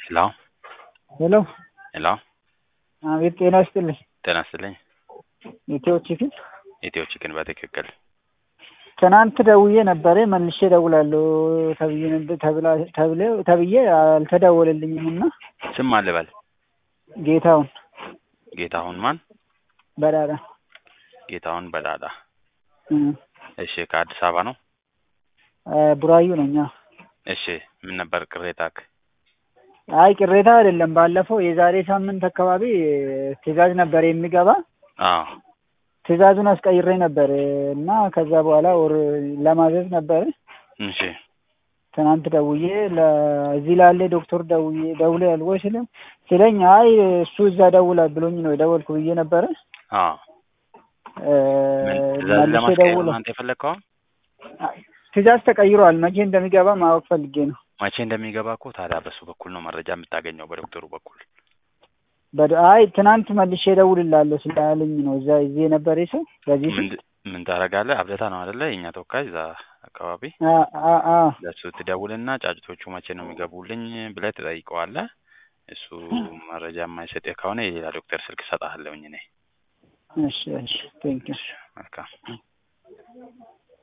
ሄሎ ሄሎ ሄሎ አቤት፣ ጤና ይስጥልኝ። ጤና ይስጥልኝ። ኢትዮ ቺክን ኢትዮ ቺክን በትክክል ትናንት ደውዬ ነበረ መልሼ እደውላለሁ ተብዬ ነበር- ተብላ- ተብለ- ተብዬ አልተደወለልኝም እና ስም አልበል ጌታውን ጌታሁን ማን? በዳዳ ጌታሁን በዳዳ። እም፣ እሺ ከአዲስ አበባ ነው? አ፣ ቡራዩ ነኝ። አዎ። እሺ ምን ነበር ቅሬታክ? አይ ቅሬታ አይደለም። ባለፈው የዛሬ ሳምንት አካባቢ ትዕዛዝ ነበር የሚገባ አዎ ትዕዛዙን አስቀይሬ ነበር እና ከዛ በኋላ ወር ለማዘዝ ነበር። እሺ ትናንት ደውዬ ለዚህ ላለ ዶክተር ደውዬ ደውለ ያልወይ ስለ ስለኝ አይ እሱ እዛ ደውላል ብሎኝ ነው የደወልኩ ብዬ ነበረ። አዎ እ፣ ምን ትእዛዝ መልሼ ለማስቀየር ደውለ ነው አንተ የፈለግከው? ትዕዛዝ ተቀይሯል። መቼ እንደሚገባ ማወቅ ፈልጌ ነው። መቼ እንደሚገባ እኮ ታዲያ በሱ በኩል ነው መረጃ የምታገኘው፣ በዶክተሩ በኩል። በደ- አይ ትናንት መልሼ እደውልልሃለሁ ስላለኝ ነው እዛ እዚህ የነበረ ሰው በዚህ ምን ምን ታደርጋለህ? አብደታ ነው አይደለ? የእኛ ተወካይ እዛ አካባቢ አ አ አ ለእሱ ትደውልና ጫጭቶቹ መቼ ነው የሚገቡልኝ ብለህ ትጠይቀዋለህ። እሱ መረጃ የማይሰጥህ ከሆነ የሌላ ዶክተር ስልክ እሰጥሃለሁኝ እኔ። እሺ እሺ ቴንክ ዩ መልካም